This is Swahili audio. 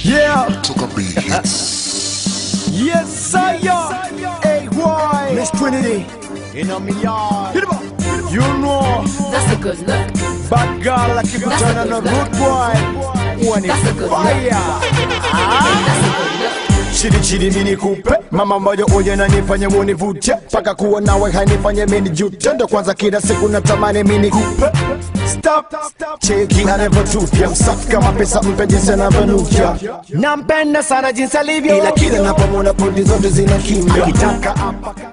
Yeah, Took a big hits. yes, sir. Hey, why? Miss Trinity. In a yard. Hit 'em up. You know, That's a good look. bad girl like you That's turn a on a good root boy. When That's a it's good fire. That's a good look. Chidi chidi mini kupe mama moja oye na nifanye munivute paka kuwa nawe hainifanye mini jute ndo kwanza kila siku natamani mini kupe Stop, cheki anavyotupya msafi kama pesa mpe jinsi anavyonukia nampenda sana jinsi alivyo ila kila napomwona podi zote zina kimya akitaka apa